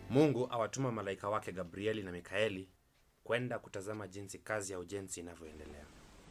Mungu awatuma malaika wake Gabrieli na Mikaeli kwenda kutazama jinsi kazi ya ujenzi inavyoendelea.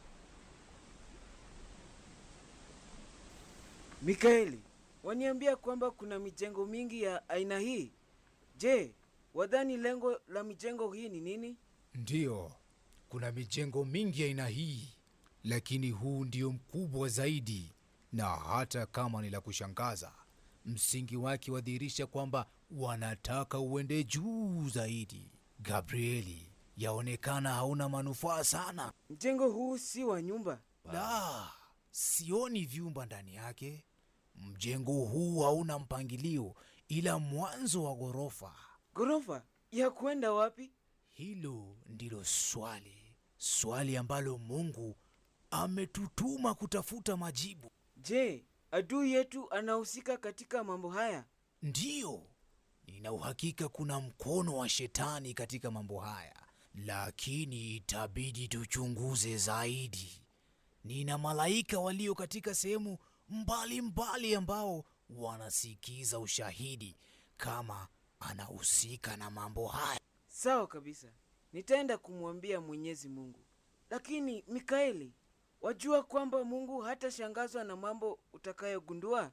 Mikaeli, waniambia kwamba kuna mijengo mingi ya aina hii. Je, wadhani lengo la mijengo hii ni nini? Ndiyo, kuna mijengo mingi ya aina hii, lakini huu ndio mkubwa zaidi, na hata kama ni la kushangaza, msingi wake wadhihirisha kwamba wanataka uende juu zaidi. Gabrieli, yaonekana hauna manufaa sana. Mjengo huu si wa nyumba. La, sioni vyumba ndani yake. Mjengo huu hauna mpangilio, ila mwanzo wa ghorofa. Ghorofa ya kwenda wapi? Hilo ndilo swali, swali ambalo Mungu ametutuma kutafuta majibu. Je, adui yetu anahusika katika mambo haya? Ndiyo, nina uhakika kuna mkono wa shetani katika mambo haya, lakini itabidi tuchunguze zaidi. Nina malaika walio katika sehemu mbalimbali ambao wanasikiza ushahidi kama anahusika na mambo haya. Sawa kabisa, nitaenda kumwambia Mwenyezi Mungu. Lakini Mikaeli, wajua kwamba Mungu hatashangazwa na mambo utakayogundua?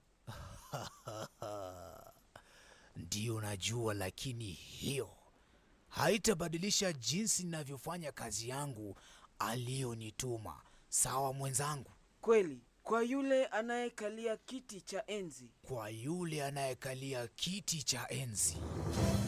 Ndiyo najua, lakini hiyo haitabadilisha jinsi ninavyofanya kazi yangu aliyonituma. Sawa mwenzangu? Kweli, kwa yule anayekalia kiti cha enzi. Kwa yule anayekalia kiti cha enzi.